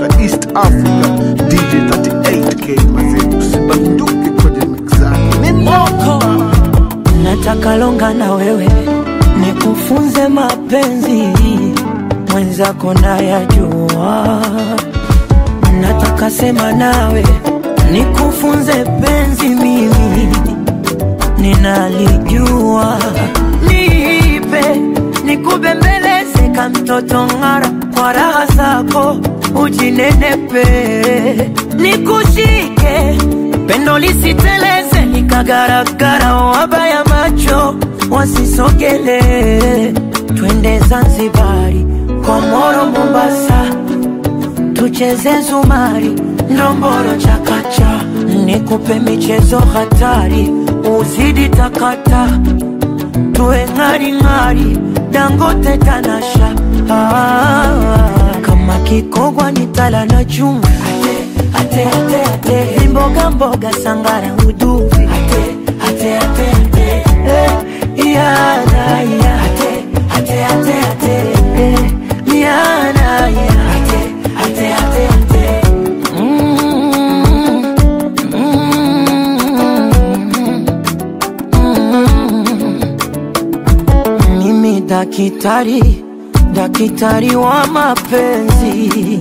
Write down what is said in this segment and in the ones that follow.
kutoka East Africa, DJ 38K mazee, usibanduke kwenye mix zake. Ni Moko nataka longa na wewe nikufunze mapenzi mwenzako nayajua nataka sema nawe nikufunze penzi mimi ninalijua nipe nikubembeleze ka mtoto ng'ara kwa raha zako ujinenepe nikushike pendo lisiteleze nikagaragara wabaya macho wasisogele twende zanzibari komoro mombasa tucheze zumari ndomboro chakacha nikupe michezo hatari uzidi takata tuwe ng'aring'ari dangote tanasha ah, kama kikogwa ni tala na chumvi ate, ate, ate, ate. mboga mboga sangara uduvi ate, ate, ate, ate. Eh, yana, ya. ate, ate, ate, ate. Eh, yana, ya. ate, ate, ate, ate. Mm, mm, mm. Mimi dakitari, dakitari wa mapenzi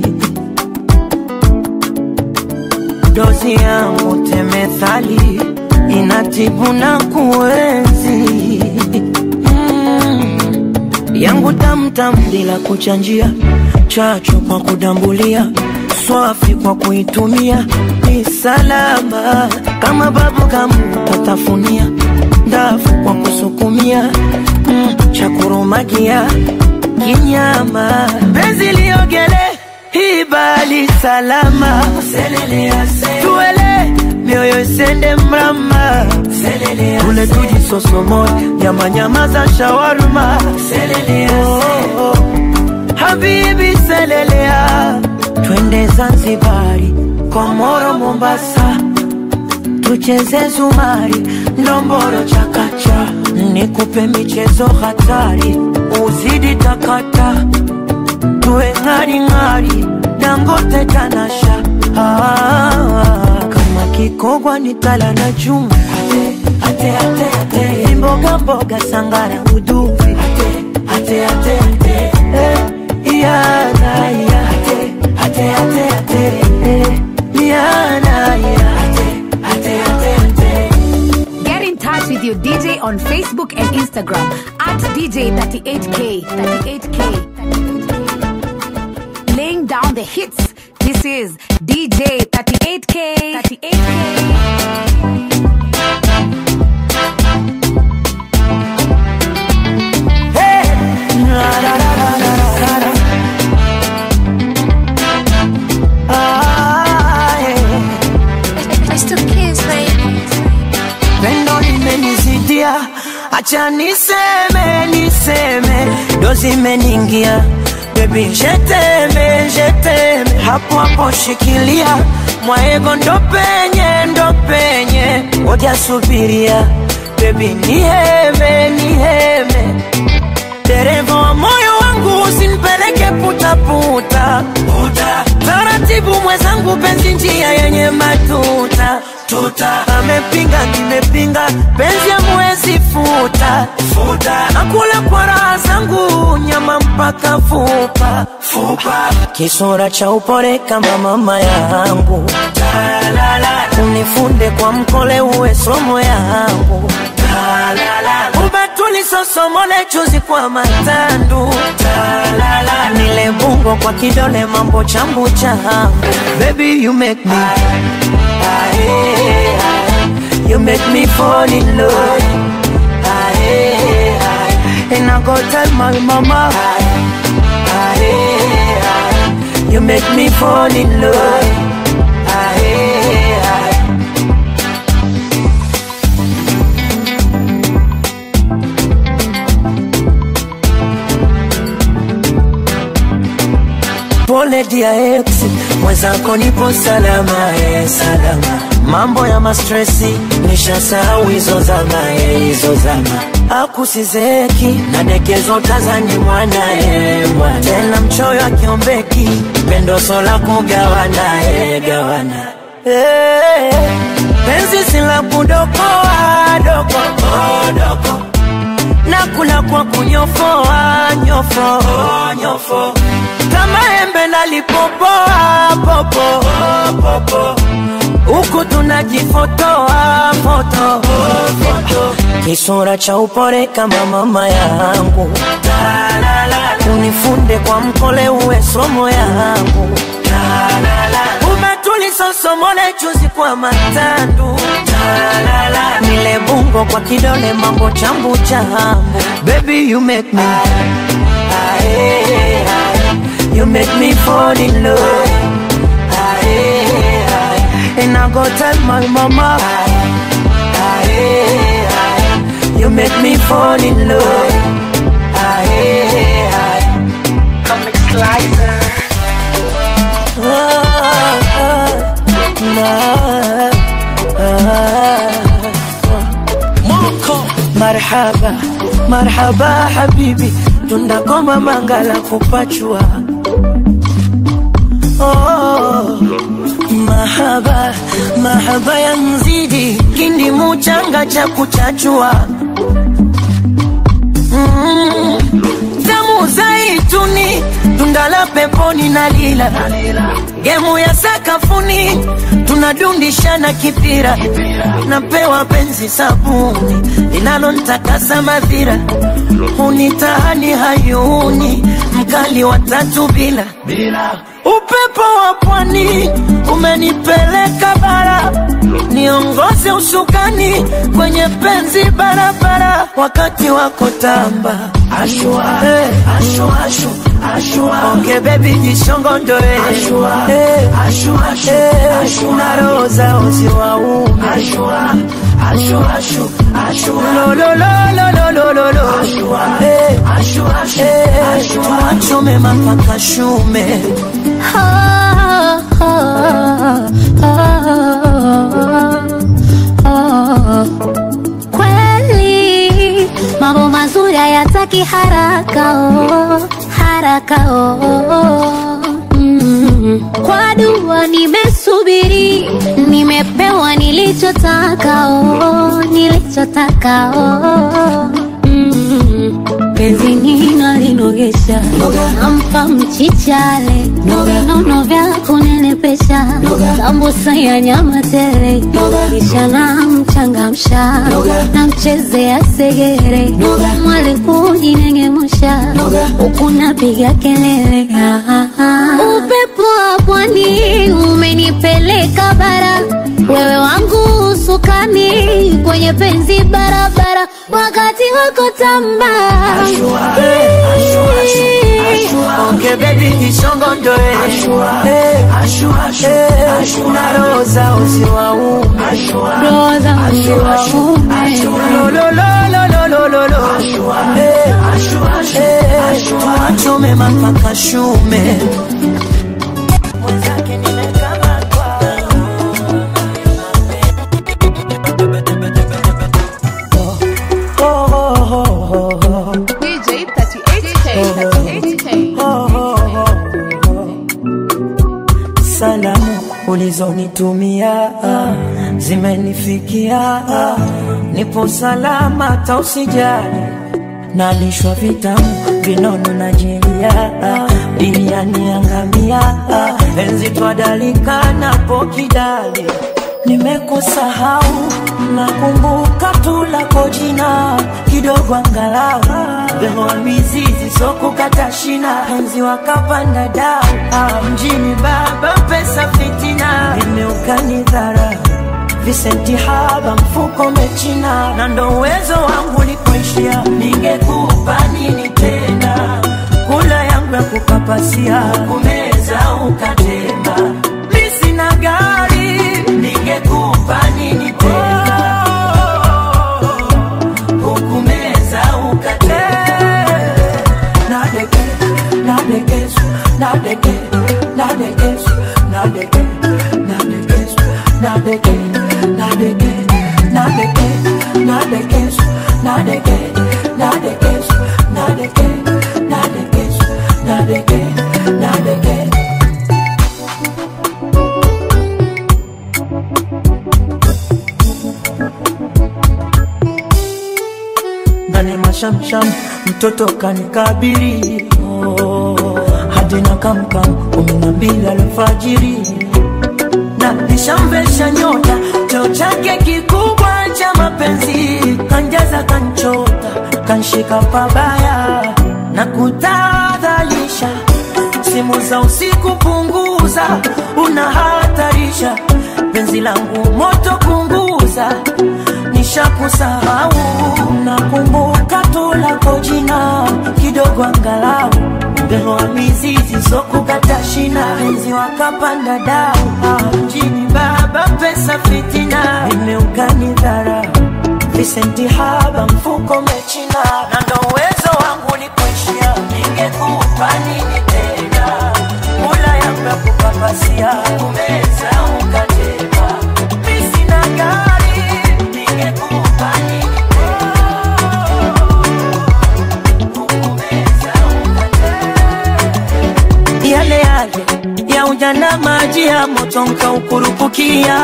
dozi yangu temethali inatibu na kuenzi mm. yangu tamtam bila kuchanjia chacho kwa kudambulia swafi kwa kuitumia ni salama kama babu kamu tatafunia ndafu kwa kusukumia mm. chakurumagia kinyama penzi liogele ibali salama tuele mioyo isende mrama tule tujisosomoe nyamanyama za shawarma oh, oh. habibi selelea twende zanzibari komoro mombasa tucheze zumari ndomboro chakacha nikupe michezo hatari uzidi takata tuwe ng'aring'ari dangote tanasha ah, kama kikogwa ni tala na chumvi ate, ate, ate, ate. mboga mboga sangara uduvi ate, ate, ate, ate. Eh, yana, ya. ate, ate, ate, ate. Eh, yana, ya. ate, ate, ate, ate. Get in touch with your DJ on Facebook and Instagram at DJ38K. 38K. Laying down the hits. This is DJ 38K. 38K. Hey! La, la, la, la, la, la, la. Ah, yeah. Pendo limenizidia, acha niseme, niseme, dozi imeniingia Baby, jeteme, jeteme, hapo hapo shikilia mwaego, ndo penye, ndo penye, ngoja subiria Baby, niheme, niheme, dereva wa moyo wangu usinipeleke putaputa puta. Taratibu mwenzangu, penzi njia yenye matuta tuta. Amepinga nimepinga, penzi amwezi futa futa. Nakula kwa raha zangu, nyama mpaka fupa fupa. Kisura cha upole kama mama yangu, unifunde kwa mkole, uwe somo yangu ubatuli sosomole chuzi kwa matandu nile bungo kwa kidole mambo chambu changu baby you make me you make me fall in love and I go tell my mama you make me fall in love pole dia ex mwenzako nipo salama eh, salama mambo ya mastresi nishasahau hizo zama eh, hizo zama akusizeki nadekezo tazani mwanae mwana tena mchoyo akiombeki pendo sola kugawana eh, gawana Eh, penzi sila kudokoa dokoa doko nakula kwa kunyofoa nyofo nyofo kama embe nalipopoa popo popo huku tunajifotoa foto kisura cha upore kama mama yangu unifunde kwa mkole uwe somo yangu umetulisosomole chuzi kwa matandu nile bungo kwa kidole mambo chambu chambu baby you make me Aye, aye. you make me fall in love Aye, aye. and I go tell my mama Aye, aye. you make me fall in love Aye, aye. Ah, ah, ah. marhaba marhaba habibi tundakoma mangala kupachua oh, mahaba mahaba ya mzidi kindi muchanga cha kuchachua mm, tamu zaituni tundala peponi na lila gemu ya sakafuni tunadundishana kipira napewa penzi sabuni linalontakasa madhira hunitahani hayuni mkali wa tatu bila upepo wa pwani umenipeleka bara niongoze usukani kwenye penzi barabara wakati wako tamba ashua, hey. ashua, ashua, ashua. onge bebi jishongondoe hey. ashua, ashua, hey. ashua. na roho zao ziwaume ashua, ashua, ashua, ashua. lo, lo, lo, lo, lo, lo, lo, lo. Ashua, hey. ashua, ashua, hey. ashua. tuachome mapaka shume Kweli mambo mazuri hayataki haraka oh, haraka oh. Mm. Kwa dua nimesubiri, nimepewa nilichotaka oh, nilichotaka oh. Mm. Penzi nina linogesha, nampa mchichale, nono vya kunenepesha, sambusa ya nyama tele, kisha namchangamsha, namchezea segere, mwale kujinengemusha, huku napiga kelele. Ah, ah, ah. Upepo wa pwani umenipeleka bara, wewe wangu usukani kwenye penzi barabara, wakati wako tamba onge bebi jishongondoe hey. hey. na roho zao ziwaume roho zangu waume lo, lo, lo, lo, lo, lo, lo. Hey. Hey. tuachome mapaka shume Mwenzake nimekamatwa. Oh, oh, oh, oh. DJ 38K, 38K. Salamu ulizonitumia zimenifikia, nipo salama, tausijali nalishwa vitamu vinono na jelia biriani yangamia enzi twadalika napo kidali nimekusahau nakumbuka tu lako jina kidogo angalau behoa mizizi sokukata shina enzi wakapanda dau ah, mjini baba pesa fitina imeukani visenti haba mfuko mechina na ndo uwezo wangu likoishia ningekupa nini tena kula yangu ya kupapasia kumeza ukatema mi sina gari ningekupa nini tena hukumeza ukatema nadeke nadekesu nadeke nadekesu nadeke nadekesu nadeke nadeke nadeke nadekesu nadeke shamsham mtoto kanikabili oh, hadi na kamkam kumi na mbili alfajiri na nishamvesha nyota cheo chake kikubwa cha mapenzi kanjaza kanchota kanshika pabaya na kutadhalisha simu za usiku punguza unahatarisha penzi langu moto punguza nishakusahau nakumbuka tu lako jina kidogo angalau mbelo wa mizizi sokukata shina penzi wakapanda dau Ah, mjini baba pesa fitina imeugani dhara visenti haba mfuko mechina na ndo uwezo wangu likuishia ningekupa nini tena mula yangu ya kupapasia kumeza ukatema mi sina gari ningekupa nini yale yale ya ujana maji ya moto nkaukurupukia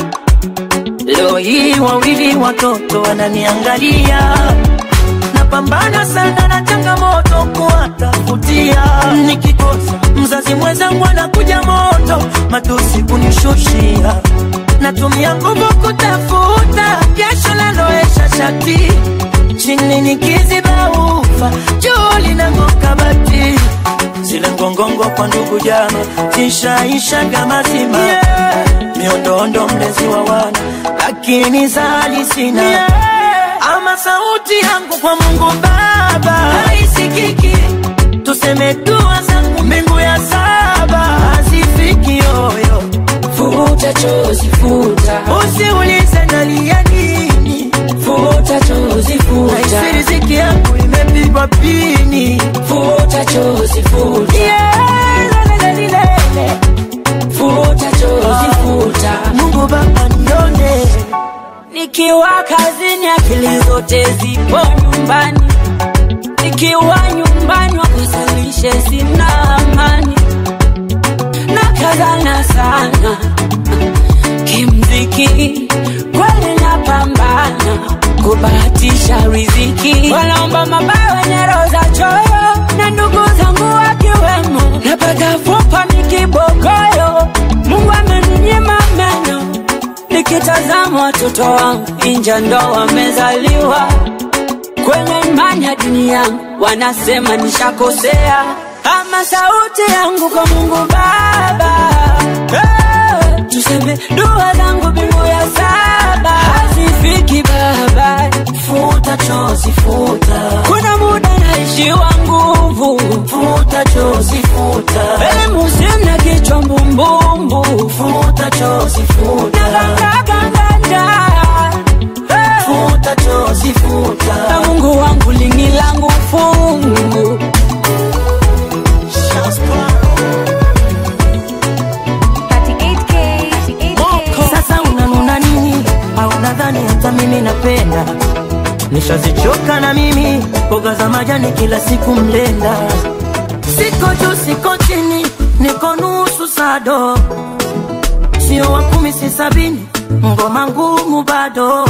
leo hii wawili watoto wananiangalia napambana sana na changamoto kuwatafutia nikikosa mzazi mwenzangu anakuja moto matusi kunishushia natumia nguvu kutafuta jasho laloesha shati chini nikiziba ufa juu linang'oka bati zile ngongongo kwa ndugu jama zishaishaga mazima yeah. miondoondo mlezi wa wana lakini zali sina yeah. ama sauti yangu kwa mungu baba haisikiki tuseme dua zangu mbingu ya saba hazifiki yoyo Futa chozi futa, usiulize nalia nini futa chozi futa, naisi riziki yangu imepigwa pini futa chozi futa, yeah, lelelelelele. futa chozi futa. mungu baba nione Nikiwa kazini akili zote zipo nyumbani, nikiwa nyumbani wakusalishe sina amani, na kazana sana kimziki, kweli napambana kubahatisha riziki, wanaomba mabaya wenye roho za choyo, na ndugu zangu wakiwemo, napata fupa nikibogoyo, Mungu ameninyima meno nikitazama watoto wangu inja ndo wamezaliwa kwenye imani ya dunia wanasema nishakosea ama sauti yangu kwa mungu baba hey, tuseme dua zangu mbingu ya saba hazifiki baba futa chozi futa kuna muda naishiwa nguvu futa chozi futa elimu sina kichwa mbumbumbu futa chozi futa nagangaganganda hey. futa chozi futa na Mungu wangu lingi langu fungu 38K, 38K. sasa unanuna nini au nadhani hata mimi napenda nishazichoka na mimi mboga za majani kila siku mlenda siko juu siko chini niko nusu sado sio wa kumi si sabini ngoma ngumu bado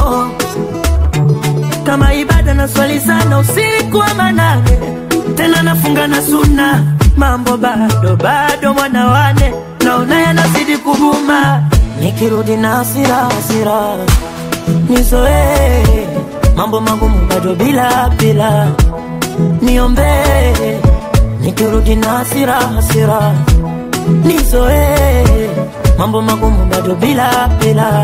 kama ibada na swali sana usiku wa manane tena nafunga na suna mambo bado bado mwana wane naona yanazidi kuguma nikirudi na hasira hasira nizoee mambo magumu bado bila bila niombee nikirudi na hasira hasira nizoee mambo magumu bado bila bila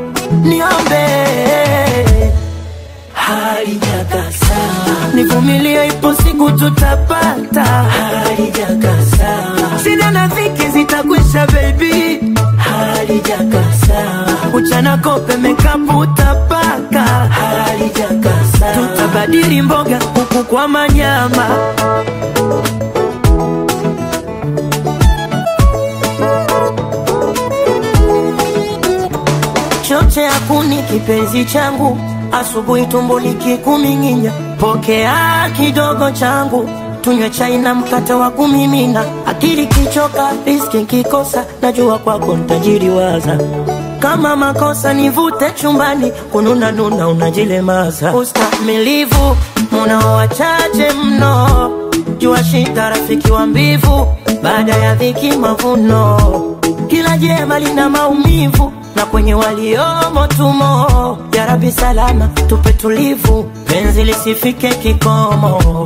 niombee halijakasa nivumilie ipo siku tutapata halijakasa shida na dhiki zitakwisha bebi halijakasa uchana kope mekapu utapaka halijakasa tutabadili mboga huku kwa manyama choche ya kuni kipenzi changu asubuhi tumbo likikuming'inya pokea kidogo changu tunywe chai na mkate wa kumimina akili kichoka riski kikosa najua kwako ntajiri waza kama makosa nivute chumbani kununa nuna unajilemaza ustamilivu munao wachache mno jua shida rafiki wa mbivu baada ya dhiki mavuno kila jema lina maumivu na kwenye waliomo tumo ya rabi salama tupe tulivu penzi lisifike kikomo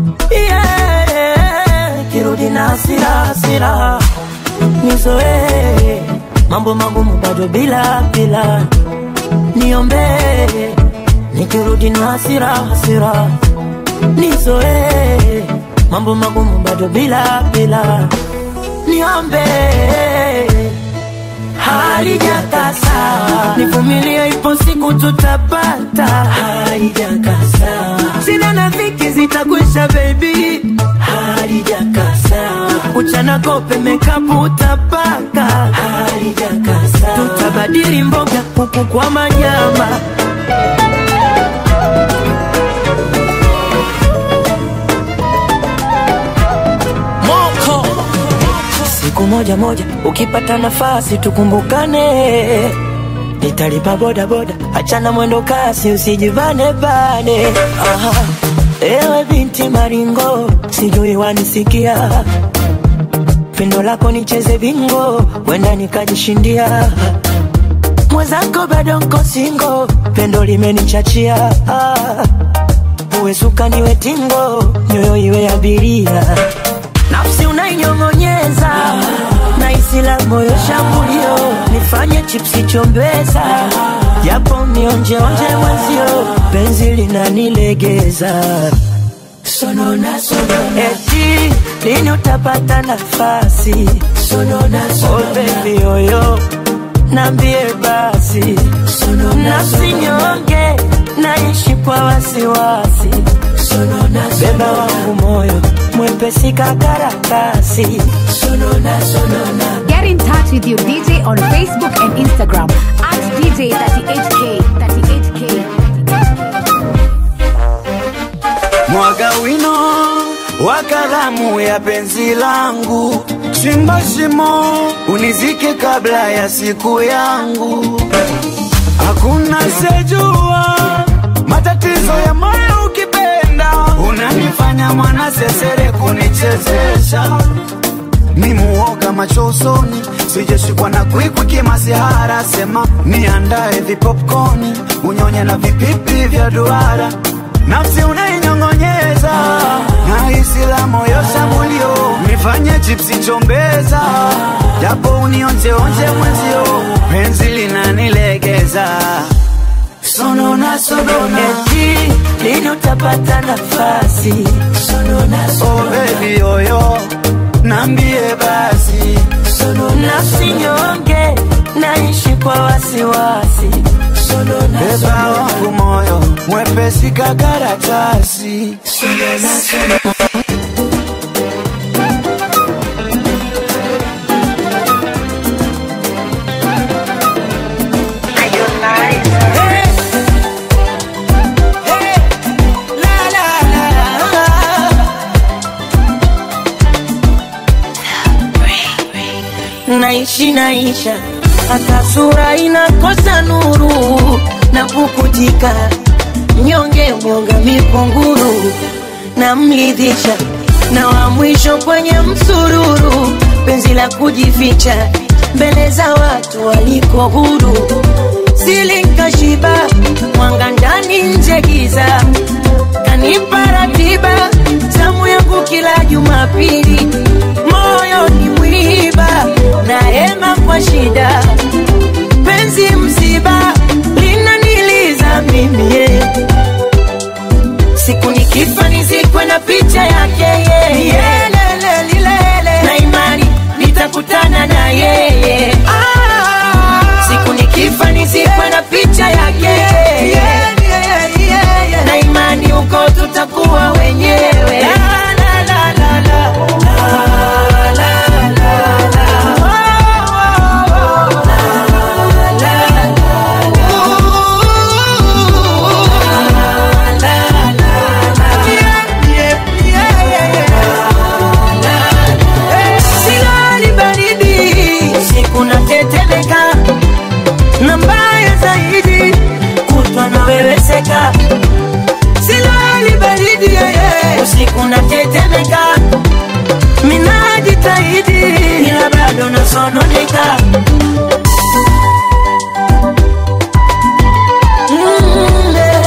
yeah, kirudi na hasira hasira nizoee mambo magumu bado bila bila niombee nikirudi na hasira hasira nizoee mambo magumu bado bila bila niombee halijakasa nivumilie ipo siku tutapata halijakasa sina na dhiki zitakwisha bebi halijakasa uchana kope mekapu utapaka halijakasa tutabadili mboga kuku kwa manyama Moko siku moja moja ukipata nafasi tukumbukane nitalipa boda boda achana mwendo kasi usijivane bane Aha. ewe binti maringo sijui wanisikia pendo lako nicheze bingo wenda nikajishindia mwenzako bado nko singo pendo limenichachia ah. uwe suka niwe tingo nyoyo iwe abiria nafsi unainyong'onyeza na isila moyo shambulio nifanye chipsi chombeza japo nionjeonje mwenzio penzi linanilegeza sonona sonona eti lini utapata nafasi sonona sonona oh, baby oyo nambie basi nafsi nyonge naishi kwa wasiwasi beba wangu moyo mwepesi kakaratasi sonona sonona Get in touch with your DJ on Facebook and Instagram at DJ38K. 38K. mwaga wino wa kalamu ya penzi langu, chimba shimo unizike kabla ya siku yangu. Hakuna sejua matatizo ya moyo ukipenda, unanifanya mwana sesere kunichezesha ni muoga macho usoni, sijashikwa na kwikwi kimasihara. Sema niandae vipopkoni, unyonye na vipipi vya duara, nafsi unainyong'onyeza na hisi la moyo shambulio, nifanye chipsi chombeza, japo unionjeonje mwenzio, penzi linanilegeza sonona sonona, eti lini utapata nafasi sonona oh sonona baby oyo, nambie basi nafsi nyonge naishi kwa wasiwasi sonona beba sonona wangu moyo mwepesi kakaratasi naishi naisha hata sura inakosa nuru na pukutika mnyonge mwonga mipunguru na mlidhisha na wa mwisho kwenye msururu penzi la kujificha mbele za watu waliko huru silinkashiba mwanga ndani nje giza kanipa ratiba zamu yangu kila Jumapili, moyo ni mwiba na hema kwa shida, penzi msiba linaniliza mimi yeah. siku nikifa nizikwe na picha yake yeye yeah. na imani nitakutana na yeye ah. siku nikifa nizikwe na picha yake yeye na imani huko tutakuwa wenyewe la, la, la, la, la. La, la, ila bado nasononeka Mm, eh.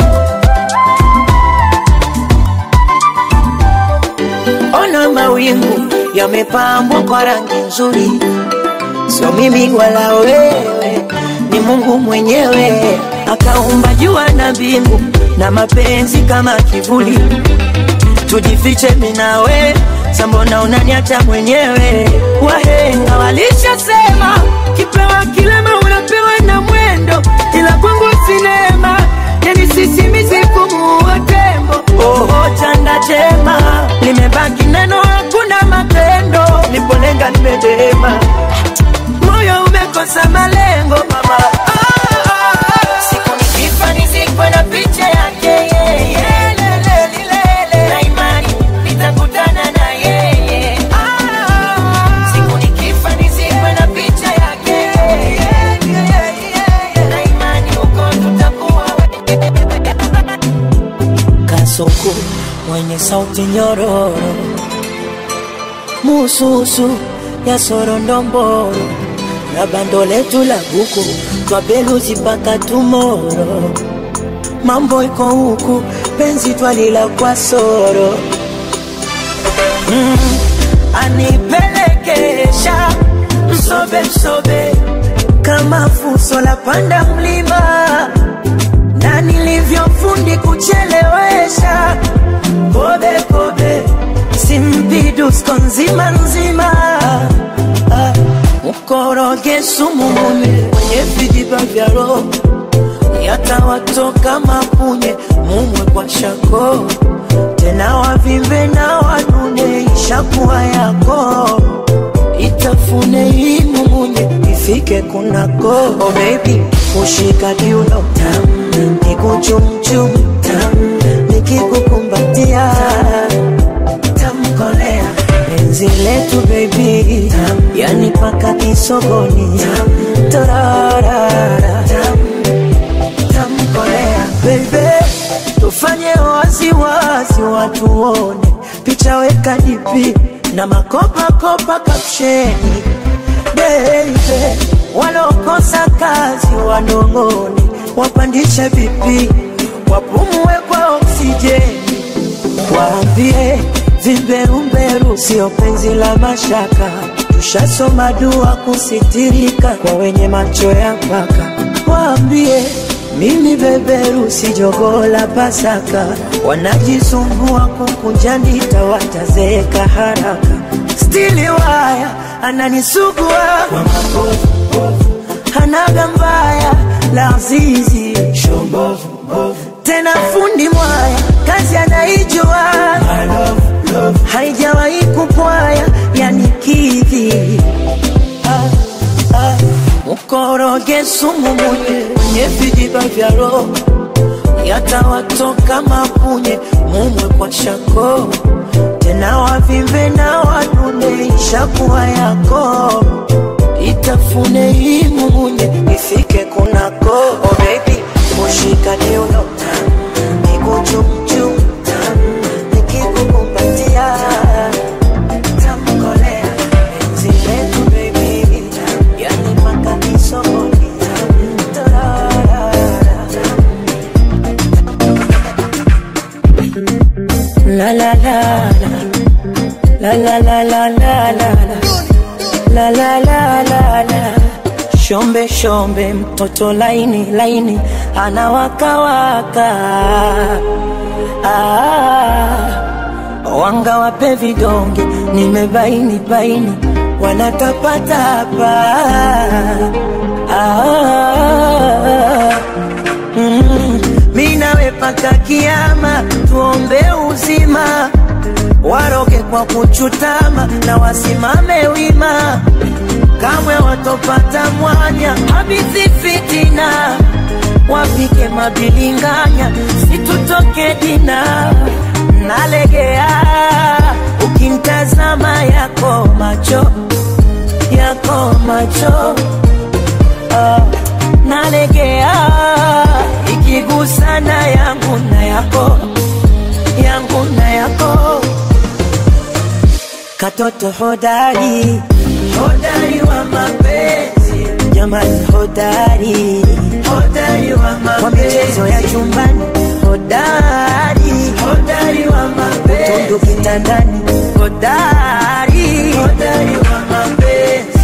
Ona mawingu yamepambwa kwa rangi nzuri, sio mimi wala wewe, ni Mungu mwenyewe akaumba jua na mbingu na mapenzi kama kivuli. Tujifiche mimi nawe, sambona unaniacha mwenyewe? Wahenga walishasema kipewa kilema unapewa na mwendo, ila kwangu sinema yani sisimizi kumuua tembo. Oho, chanda chema limebaki neno, hakuna matendo. Nipolenga nimedema, moyo umekosa malengo mama. Ah, ah, ah. Siku nikifa nizikwe na picha yake yeye, lele, lilele. na imani nitakutana na yeye. Ah, siku nikifa nizikwe na picha yake yeye, na imani huko tutakuwa Kasuku mwenye sauti nyororo, mususu ya sorondomboro na bando letu la buku twabeluzi mpaka tumoro. Mambo iko huku, penzi twalila kwa soro mm, anipelekesha msobe msobe kama fuso la panda mlima na nilivyofundi kuchelewesha kobe kobe simpidusko nzima nzima Ah, mkoroge sumu mume mwenye vijiba vya roho yatawatoka mapunye mumwe kwa shako tena wavimbe na wanune ishakuwa yako itafune imumunye ifike kunako oh baby ushika kiuno tam nikuchumchum tam nikikukumbatia tamkolea penzi letu baby tam yani paka kisogoni tam torarara tam tamkolea baby tufanye waziwazi watu wone picha weka dipi na makopakopa kapsheni baby walokosa kazi wanong'one wapandishe vipi wapumue kwa oksijeni waambie vimberumberu sio penzi la mashaka tushasoma dua kusitirika kwa wenye macho ya mpaka waambie mimi beberu si jogoo la Pasaka, wanajisumbua kukunja ndita, watazeeka haraka. Stili waya ananisugua kwa mabovu, hanaga mbaya la zizi tena fundi mwaya kazi anaijua haijawahi kupwaya yani kidhi ah, ah. mkoroge sumu munye mwenye vijiba vya roho yatawatoka mapunye mumwe kwa shako tena wavimbe na wanune ishakuwa yako itafune imumunye ifike kunako oh baby mushika kiuno nikuchumchum nikikukumbatia tamkolea penzi letu baby yani mpaka kisogoni Tararara. La la la la la la la la la la la la la la la shombe shombe mtoto laini laini anawakawaka ah, wanga wape vidonge nimebaini baini wanatapatapa ah, mm, mi nawe paka kiama tuombe uzima waroge kwa kuchutama na wasimame wima kamwe watopata mwanya habithi fitina wapike mabilinganya situtoke dina nalegea ukimtazama yako macho yako macho ah, nalegea ikigusana yangu na yako yangu na yako katoto hodari hodari wa mapenzi jamani hodari hodari wa mapenzi kwa michezo ya chumbani hodari hodari wa mapenzi tundu kitandani hodari hodari wa mapenzi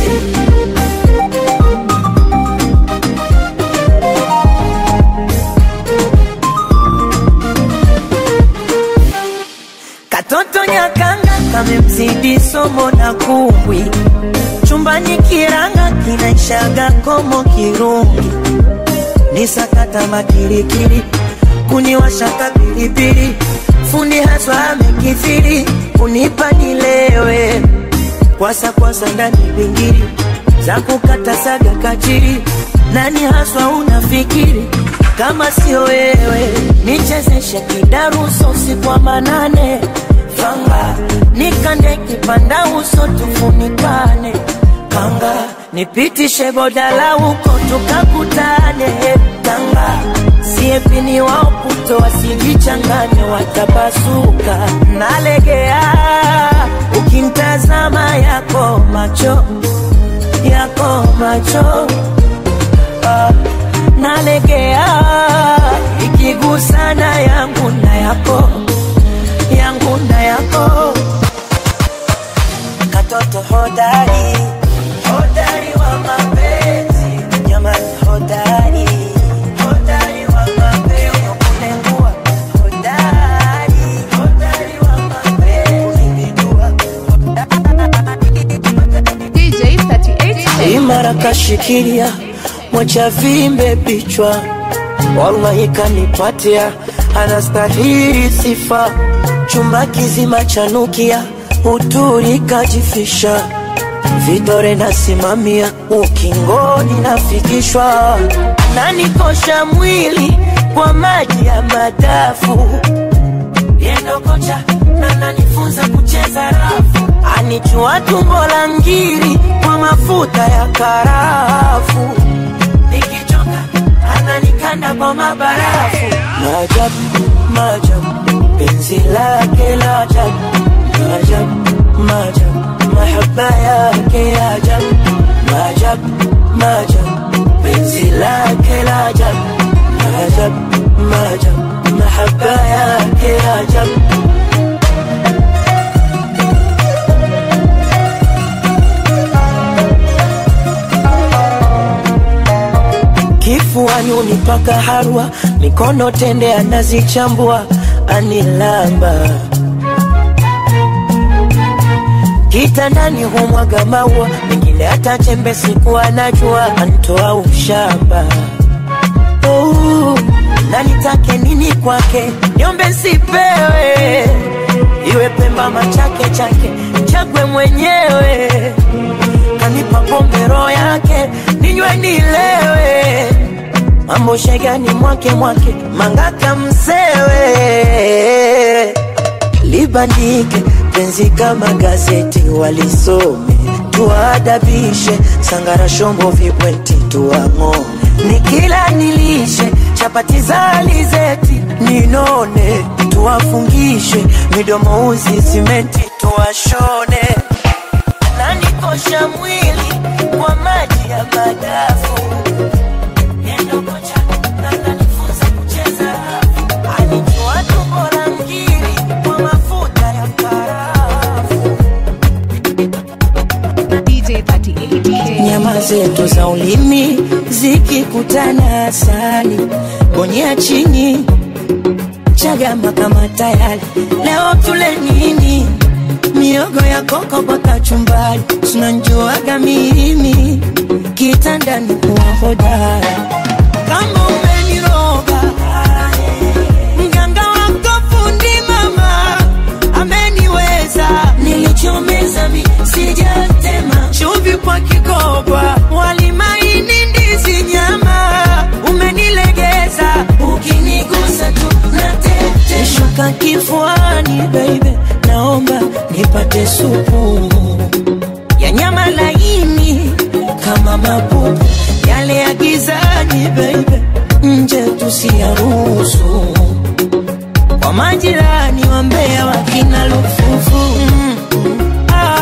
Katoto nyakanga kamemzidi somo na kumbwi, chumbani kiranga kinaishaga komo kirungi, ni sakata makirikiri, kuniwashaka pilipili, fundi haswa amekithiri, kunipa nilewe, kwasa kwasa ndani bingiri, za kukata saga kachiri, nani haswa unafikiri kama sio wewe, nichezeshe kidaruso usiku wa manane, fanga nikande kipanda uso tufunikane, kanga nipitishe bodala huko tukakutane, kanga siepini wao puto wasijichangane, watapasuka nalegea ukimtazama yako macho yako macho ah, nalegea ikigusana yangu na yako yangu na yako katoto hodari hodari wa mapenzi jamani hodari hodari wa mapenzi kunengua hodari hodari wa mapenzi kujua DJ 38K. imara kashikilia mwacha vimbe bichwa wallahi kanipatia anastahili sifa chumba kizima chanukia uturi kajifisha vidore nasimamia ukingoni nafikishwa nanikosha mwili kwa maji ya madafu yendo kocha na nanifunza kucheza rafu anichua tumbo la ngiri kwa mafuta ya karafu nikichoka ananikanda kwa mabarafu maajabu maajabu penzi lake la ajabu maajabu maajabu mahaba yake ya ajabu maajabu maajabu penzi lake la ajabu maajabu maajabu mahaba yake ya ajabu kifuani unipaka harwa, mikono tende anazichambua, anilamba kitandani humwaga maua, mengine hata chembe siku anajua, antoa ushamba oh, na nitake nini kwake, niombe nsipewe, iwe Pemba machake chake, chagwe mwenyewe kanipa pombe roho yake ninywe nilewe mambo shegani mwake mwake mangaka msewe libandike penzi kama gazeti walisome tuwaadabishe sangara shombo vibweti tuang'o nikila nilishe chapati za alizeti ninone tuwafungishe midomo uzi simenti tuwashone nanikosha mwili kwa maji ya madafu Yendo kocha, na nanifunza kucheza rafu. Anijua tumbo la ngiri kwa mafuta ya karafu. DJ 38K. nyama zetu za ulimi zikikutana asali bonyea chini chagama kama tayari leo tule nini miogo ya koko kwa kachumbari tunanjuaga mimi kitandani kuwa hodara kama umeniroga mganga wako fundi mama ameniweza nilichomeza mi sijatema chumvi kwa kikoba walimaini ndizi nyama umenilegeza ukinigusa tu natete shuka kifuani baby naomba nipate supu ya nyama laini kama mapupu yale ya gizani baby nje tusiyaruhusu kwa majirani wa Mbeya wakina lufufu mm, mm, ah,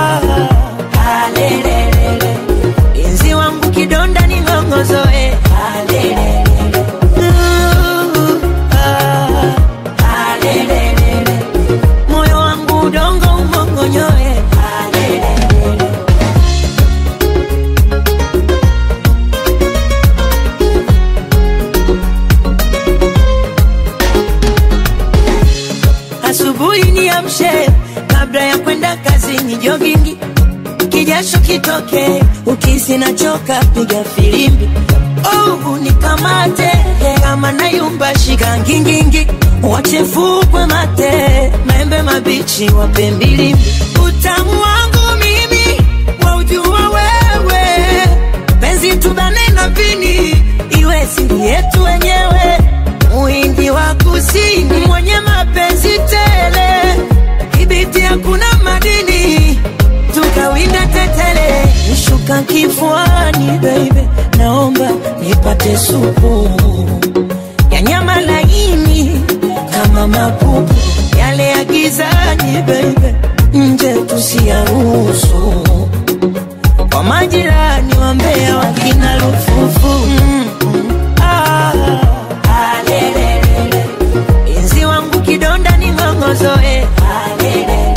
vilio vingi kijasho kitoke ukisi nachoka piga filimbi oh, nikamate kama nayumba shika ngingingi wachefukwe mate maembe mabichi wape mbilimbi utamu wangu mimi waujua wewe penzi tubane na vini iwe siri yetu wenyewe muhindi wa kusini mwenye mapenzi tele ibiti hakuna madini tukawinda tetele nishuka kifuani baby naomba nipate supu ya nyama laini kama mapupu yale ya gizani baby nje tusiyaruhusu kwa majirani wa Mbeya wakina lufufu mm, mm, ah, ah, lelelele. Inzi wangu kidonda ni ng'ongozoe ah, lelelele.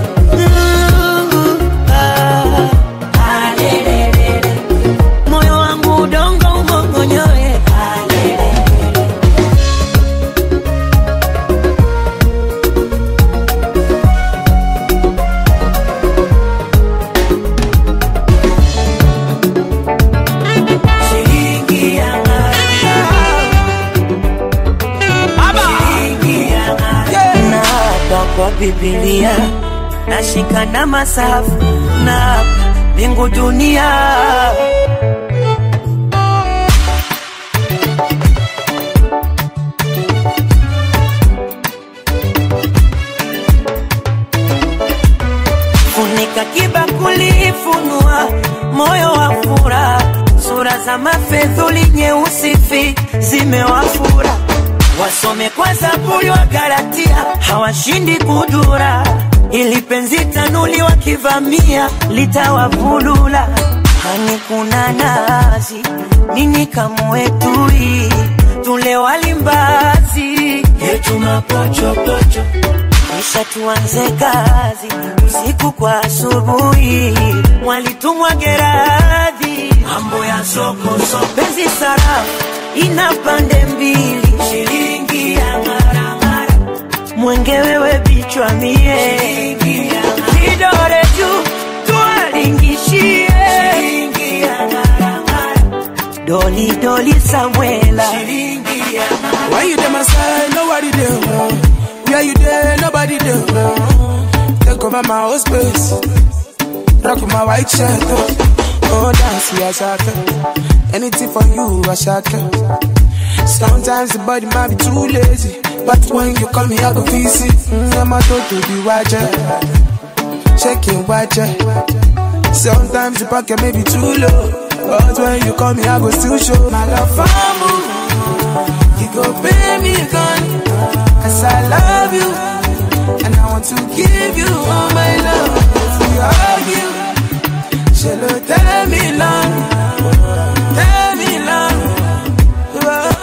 Uh, ah, ah, lelelele. moyo wangu udongo umongonyoe ah, lelelele. Shilingi ya Naapa kwa Biblia nashika na masafu na mbingu dunia funika kibakuli funua moyo wa fura sura za mafedhuli nyeusi fi zimewafura wasome kwa zaburi wa galatia hawashindi kudura ili penzi tanuli wakivamia litawavulula hani kuna nazi nini kamwetui tule walimbazi yetu mapochopocho kisha tuanze kazi usiku kwa asubuhi, walitumwa Geradhi, mambo ya soko soko, penzi sarafu ina pande mbili, shilingi ya ngaramara, mwenge wewe bichwa mie, kidore juu tuwalingishie, shilingi ya ngaramara, doli doli Samuela, shilingi ya ngaramara. Why you there, my side? Nobody there. Where you there? Nobody there. Take over my whole space. Rock my white shirt. Oh, dance, yeah, shaka. Anything for you, I shaka. Sometimes the body might be too lazy. But when you call me, I go visit. Mm, I'm a to be watcher. Checking watcher. Sometimes the pocket may be too low. But when you call me, I go still show my love for you. You go pay me a gun, cause I love you. And I want to give you all my love. If we argue, shall tell me long, tell me long.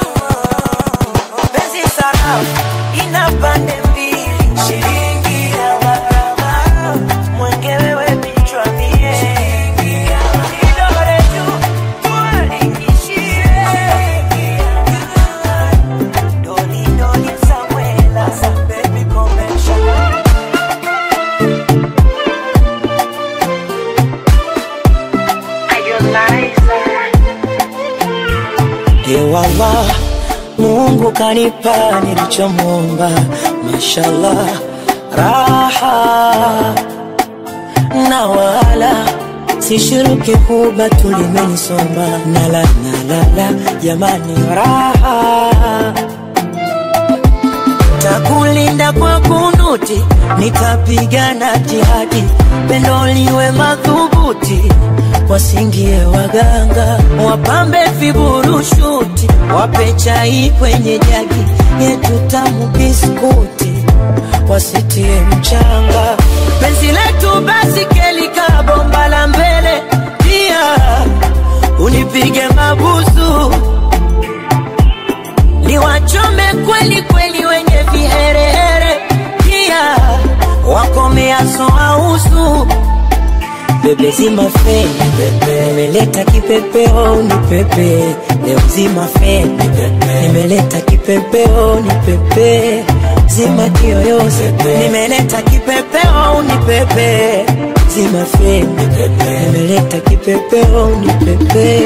Penzi sarafu ina pande mbili, shilingi ya gharama, mwenge wewe bichwa mie, kidole juu tuwalingishie, doli doli Samuela, baby convention. Ewala, Mungu kanipa nilichomwomba, mashallah, raha na wala sishiriki kuba tulimenisomba, nala nalala, jamani, raha takulinda kwa kunuti, nitapigana jihadi, pendo liwe madhubuti, wasingie waganga, wapambe viburushuti, wape chai kwenye jagi yetu tamu biskuti, wasitie mchanga, penzi letu basi kelika bomba la mbele, pia unipige mabusu niwachome kweli kweli wenye viherehere, pia wakomeaso ausu bebe zima feni bebe, nimeleta kipepeo ni pepe leo zima feni bebe, nimeleta kipepeo ni pepe zima kiyoyozi nimeleta kipepeo unipepe zima feni nimeleta kipepeo unipepe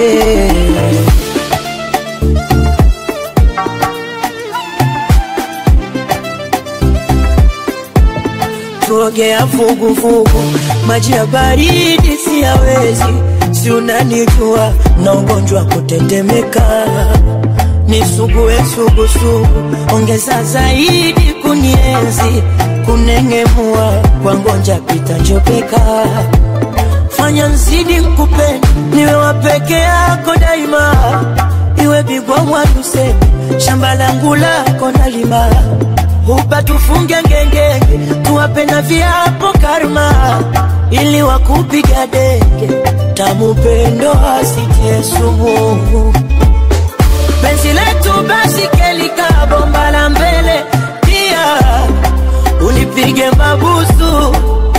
tuogea vuguvugu, maji ya baridi siyawezi, si unanijua na ugonjwa wa kutetemeka, nisugue sugusugu, ongeza zaidi kunienzi, kunengemua kwa ngonja pita njopeka, fanya nzidi nkupende, niwe wa peke yako daima, iwe bigwa mwadusemi, shamba langu lako nalima hupa tufunge ngengenge, tuwape na viapo karma, ili wakupiga denge, tamu pendo asitie sumu. Penzi letu basi kelika bomba la mbele, pia unipige mabusu,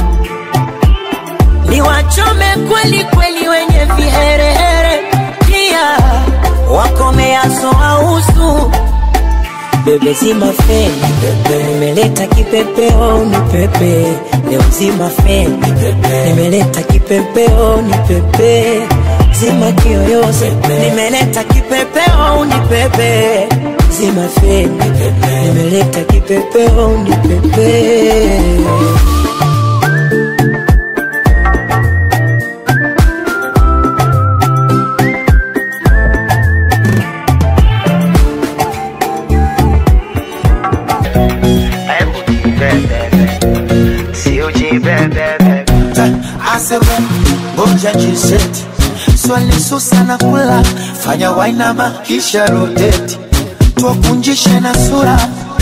niwachome kweli kweli wenye viherehere, pia wakomeaso ausu bebe zima feni nimeleta kipepeo ni pepe leo zima feni nimeleta kipepeo ni pepe zima kiyoyozi nimeleta kipepeo ni pepe zima feni nimeleta kipepeo ni pepe aseme ngoja jiseti swali susa na kula fanya wainama kisha roteti tuwakunjishe na sura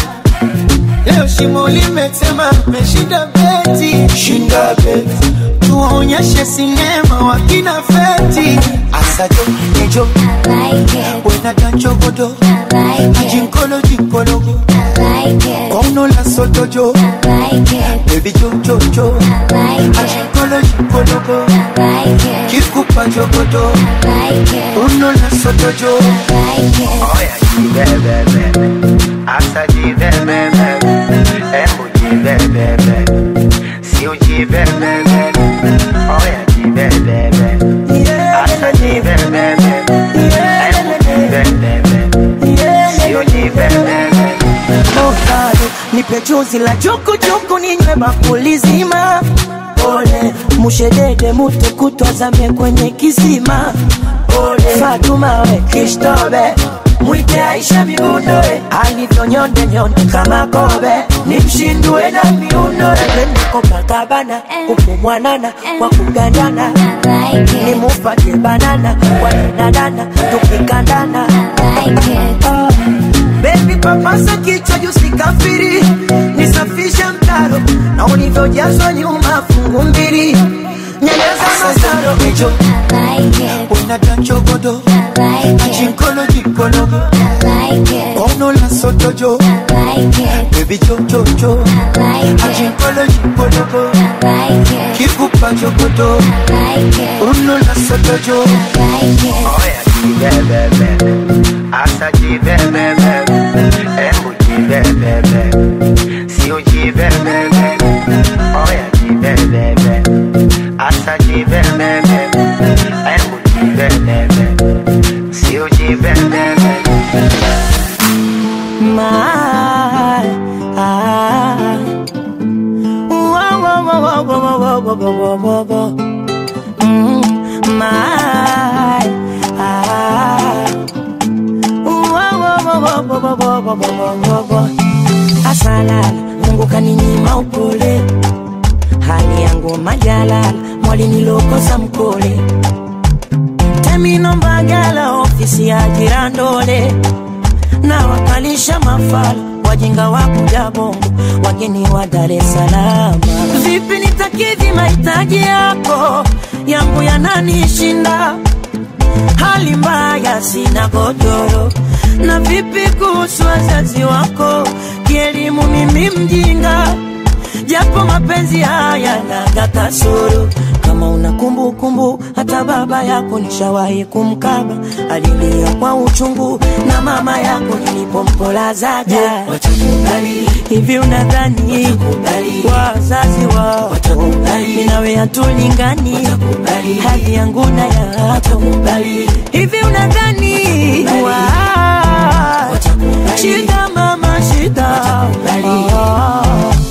leo shimo limetema meshinda beti shinda beti tuwaonyeshe sinema wakina feti asajo nejo wena danchogodo ajinkolo jinkologo kono la sotojo bebi jojojo ajinkolo jinkologo kikupa jogodo uno la sotojo Oya jibebebe, asa jibebebe, embu jibebebe, si ujibebebe. Oya jibebebe, asa jibebebe, embu jibebebe, si ujibebebe. Ovado, nipe chuzi la chukuchuku ninywe bakuli zima pole mushedede mutu kutwazame kwenye kisima pole Fatuma we Kristobe mwite Aisha miundoe alivyonyonde nyonde kama kobe nimshindue na miundo twende Copacabana upo mwanana kwa kugandana nimupatie banana kwa danadana tukikandana Ah. Baby papasa kichwa juu sikafiri, nisafishe mtaro na ulivyojazwa nyuma fungu mbili, nyeleza masaro nejo wena danchogodo ajinkolo jinkologo kono la sotojo bebi jojojo ajinkolo jinkologo kikupa jogodo uno la sotojo Oya jibebebe, asa jibebebe, embu jibebebe, si ujibebebe. Oya jibebebe, asa jibebebe, embu jibebebe, si ujibebebe. My, ah. Whoa, whoa, whoa, whoa, whoa, whoa, whoa, whoa, whoa, whoa. Mm, my, ah. Whoa, whoa, whoa, whoa, whoa, whoa, whoa, whoa, whoa, whoa. Asalala, Mungu kaninyima upole, hali yangu majalala, mwali nilokosa mkole Temino Mbagala, ofisi ya Jirandole na wakalisha mafala wajinga wa kuja bongo wageni wa Dar es Salaam. Vipi nitakidhi mahitaji yako yangu yananishinda, hali mbaya, sina godoro. Na vipi kuhusu wazazi wako, kielimu mimi mjinga, japo mapenzi haya naga kasoro kama kama una kumbukumbu hata baba yako nishawahi kumkaba alilia kwa uchungu na mama yako nilipompolazaja watakubali hivi unadhani wazazi wao mimi nawe hatulingani hali yangu na yako hivi unadhani wa- shida mama shida Ah.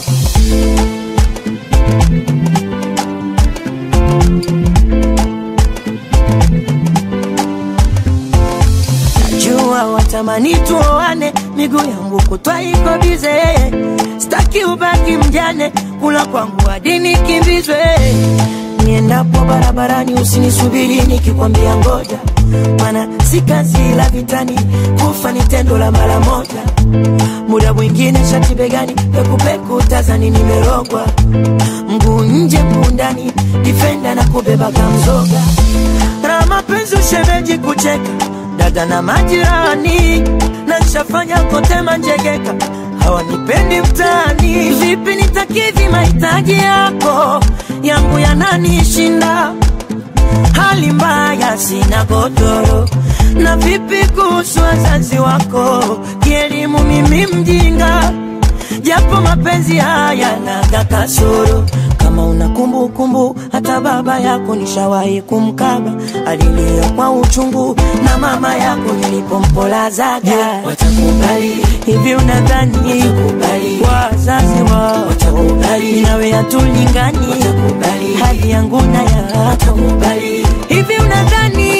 Najua watamani tuoane, miguu yangu kutwa iko bize, staki ubaki mjane, kula kwangu hadi nikimbizwe. Niendapo barabarani usinisubiri nikikwambia ngoja, mana si kazi la vitani, kufa ni tendo la mara moja. Muda mwingine shati begani, pekupeku tazani nimerogwa, mguu nje mguu ndani, difenda na kubeba kamzoga na mapenzi ushemeji kucheka dada na majirani na nshafanya kote manjegeka hawanipendi mtaani vipi nitakidhi mahitaji yako yangu yananishinda hali mbaya sina godoro na vipi kuhusu wazazi wako kielimu mimi mjinga japo mapenzi haya naga kasoro kama una kumbukumbu hata baba yako nishawahi kumkaba alilia kwa uchungu na mama yako nilipompolazaga watakubali hivi unadhani wazazi wao watakubali nawe hatulingani hali yangu na yako hivi unadhani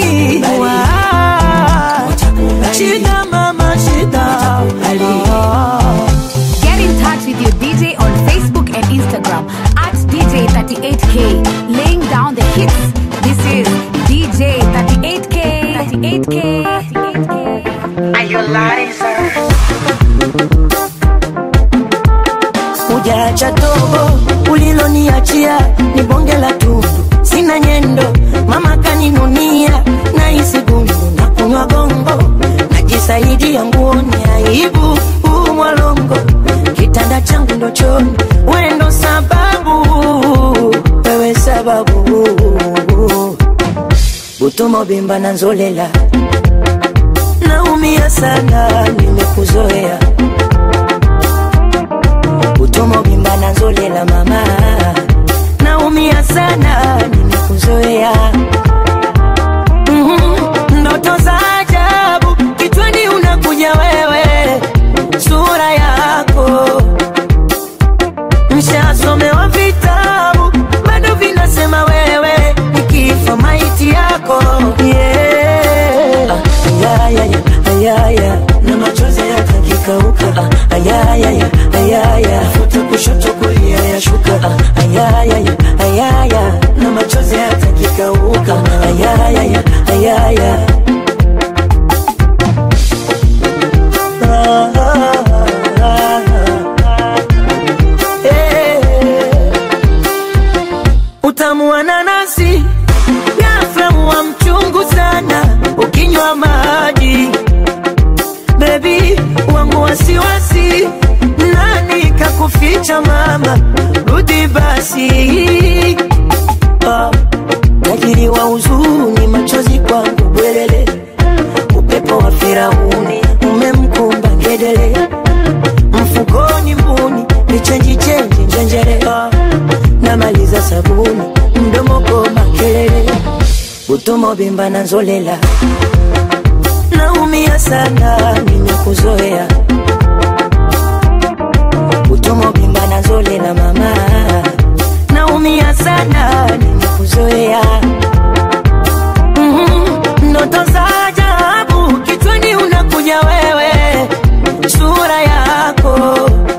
wa- shida mama shida Ah. Get in touch with your DJ on Facebook and Instagram at DJ38K, laying down the hits. This is DJ 38K. 38K. 38K. Are you Hujaacha tobo uliloniachia ni bonge la tundu, sina nyendo, mama kaninunia na hisi gundu na kunywa gongo, najisaidia nguoni aibu huu mwalongo, kitanda changu ndo choni, wewe ndo sababu, wewe sababu utumo bimba na nzolela, naumia sana, nimekuzoea utomo bimba na nzolela mama naumia sana nimekuzoea Mhm, ndoto za ajabu kichwani unakuja wewe sura yako mshasomewa vitabu bado vinasema wewe nikifa maiti yako yeah. ah, ayaya, ayaya, na machozi yatakikauka ah, ayaya, ayaya, futa kushoto kulia yashuka ah, ayaya, ayaya, na machozi yatakikauka ayaya, ayaya. Ah, ah, ah, ah. Eh. Utamu wa nanasi ghafla wa mchungu sana ukinywa maji bebi wangu wasiwasi nani kakuficha mama rudi basi ah, tajiri wa huzuni machozi kwangu bwelele upepo wa firauni umemkumba ngedele mfukoni mbuni vichenji chenji njenjere ah, namaliza sabuni mdomo koma kelele utomo bimba na nzolela naumia sana nimekuzoea utomo bimba na nzolela mama naumia sana nimekuzoea Mhm, ndoto za ajabu kichwani unakuja wewe sura yako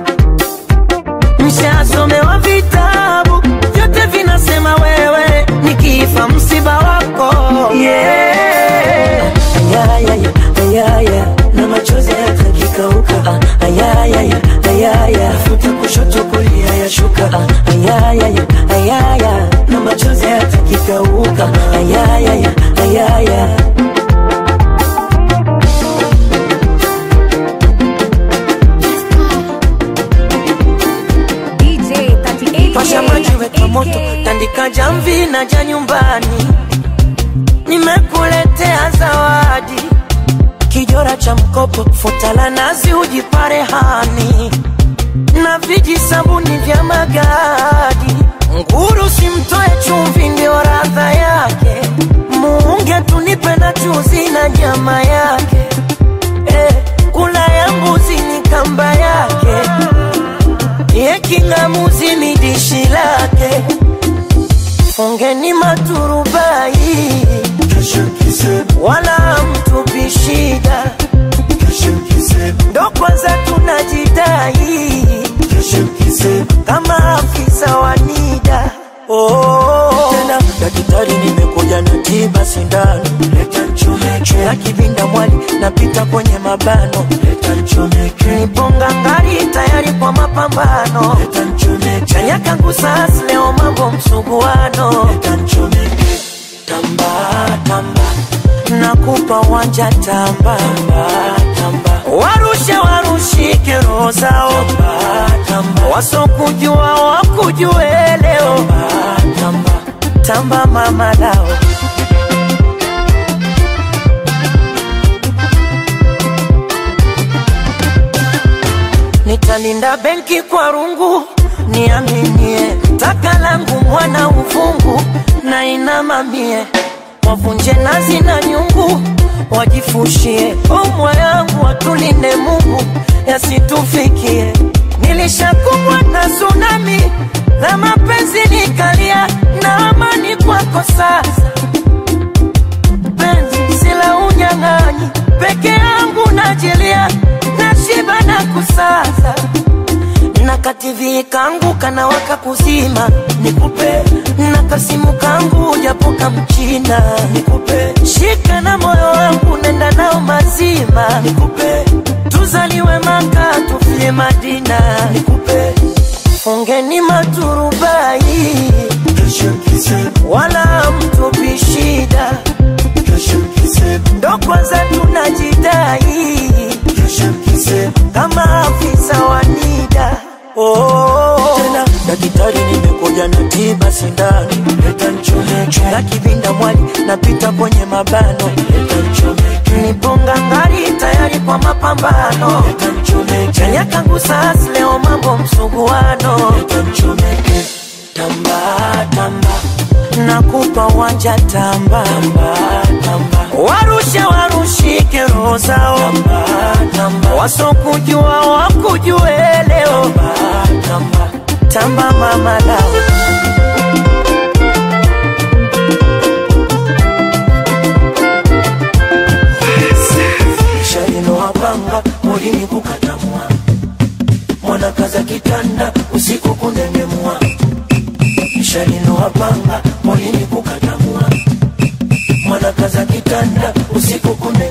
mshasomewa vitabu vyote vinasema wewe nikifa msiba wako yeah. ayaya, ayaya, na machozi yatakikauka ah, ayaya, ayaya, futa kushoto kulia yashuka ah, ayaya, ayaya, na machozi yatakikauka ayaya, ayaya. DJ 38K. Pasha maji weka moto, tandika jamvi na janyo kibanda cha mkopo, futa la nazi ujipare hani na viji sabuni vya magadi. Nguru simtoe chumvi, ndio radha yake. Muunge tunipe na chuzi na nyama yake. Eh, kula ya mbuzi ni kamba yake, ye king'amuzi ni dishi lake. Fungeni maturubai, wala mtupi shida, ndo kwanza tunajidai kama afisa wa NIDA. Oh, tena daktari, nimekuja na tiba sindano, leta nchomeke ya kivinda mwali, napita kwenye mabano, leta nchomeke, niponga ngari tayari kwa mapambano, leta nchomeke, chanya kangu sasa leo mambo msuguano, leta nchomeke, tamba tamba nakupa wanja tamba tamba, warushe warushike roho zao tamba, wasokujua wakujue leo tamba tamba, mama lao nitalinda benki kwa rungu, niaminie taka langu mwana uvungu na inamamie wavunje nazi na nyungu, wajifushie omwa yangu, watulinde Mungu yasitufikie. Nilishakumbwa na tsunami la mapenzi nikalia, na amani kwako sasa. Penzi sila unyang'anyi, peke yangu najilia, nashiba na kusaza na kativi kangu kanawaka kuzima, nikupe na kasimu kangu japoka mchina, nikupe shika na moyo wangu nenda nao mazima, nikupe tuzaliwe Maka tufie Madina, nikupe fungeni maturubai, wala mtupi shida, ndo kwanza tunajidai kama afisa wa NIDA. Oh, tena daktari, nimekuja na tiba sindani, leta nchomeke na kivinda mwali, napita kwenye mabano, leta nchomeke, niponga ngari tayari kwa mapambano, leta nchomeke, chanya kangu sasa leo mambo msuguano, leta nchomeke, tamba tamba nakupa wanja tamba tamba tamba, warushe warushike roho zao tamba tamba, wasokujua wakujue leo tamba tamba tamba, mama lao shalino wapanga mulini kukatamwa mwana kaza kitanda usiku kunengemwa shalino wapanga mulini kukatamwa mwana kaza kitanda usiku kunengemwa